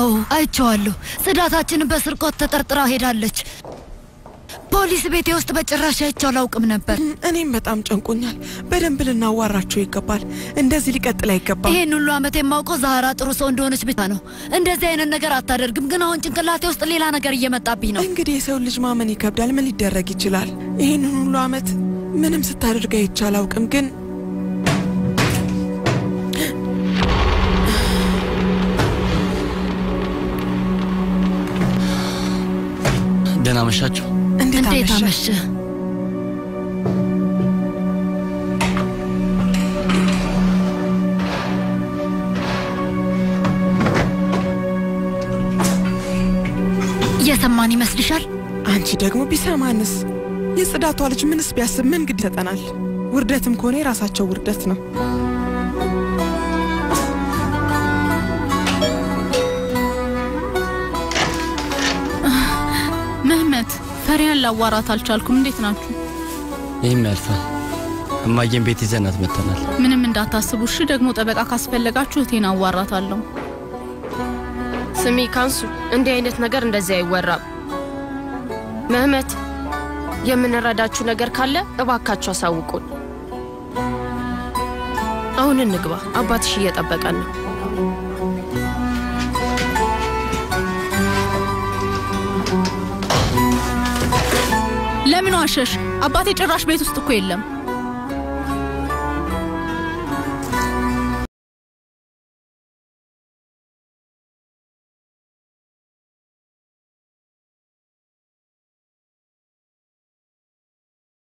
አዎ አይቼዋለሁ። ጽዳታችንን በስርቆት ተጠርጥራ ሄዳለች። ፖሊስ ቤቴ ውስጥ በጭራሽ አይቼው አላውቅም ነበር። እኔም በጣም ጨንቆኛል። በደንብ ልናዋራቸው ይገባል። እንደዚህ ሊቀጥል አይገባም። ይህን ሁሉ ዓመት የማውቀው ዛህራ ጥሩ ሰው እንደሆነች ብቻ ነው። እንደዚህ አይነት ነገር አታደርግም። ግን አሁን ጭንቅላቴ ውስጥ ሌላ ነገር እየመጣብኝ ነው። እንግዲህ የሰው ልጅ ማመን ይከብዳል። ምን ሊደረግ ይችላል? ይህንን ሁሉ ዓመት ምንም ስታደርግ አይቼ አላውቅም። ግን ደህና መሻችሁ። እንዴት እንዴት አመሸ? አመሸ? እየሰማን ይመስልሻል? አንቺ ደግሞ ቢሰማንስ? የጽዳቷ ልጅ ምንስ ቢያስብ ምን ግድ ይሰጠናል? ውርደትም ከሆነ የራሳቸው ውርደት ነው። ምህመት ፈሪያን ላዋራት አልቻልኩም። እንዴት ናችሁ? ይህም ያልፋል። እማዬን ቤት ይዘናት መጥተናል። ምንም እንዳታስቡ እሺ። ደግሞ ጠበቃ ካስፈለጋችሁ እቴን አዋራታለሁ። ስሚ ካንሱ፣ እንዲህ አይነት ነገር እንደዚህ አይወራም። ምህመት፣ የምንረዳችሁ ነገር ካለ እባካችሁ አሳውቁን። አሁን እንግባ፣ አባትሽ እየጠበቀን ነው። ለምን ዋሸሽ? አባቴ ጭራሽ ቤት ውስጥ እኮ የለም።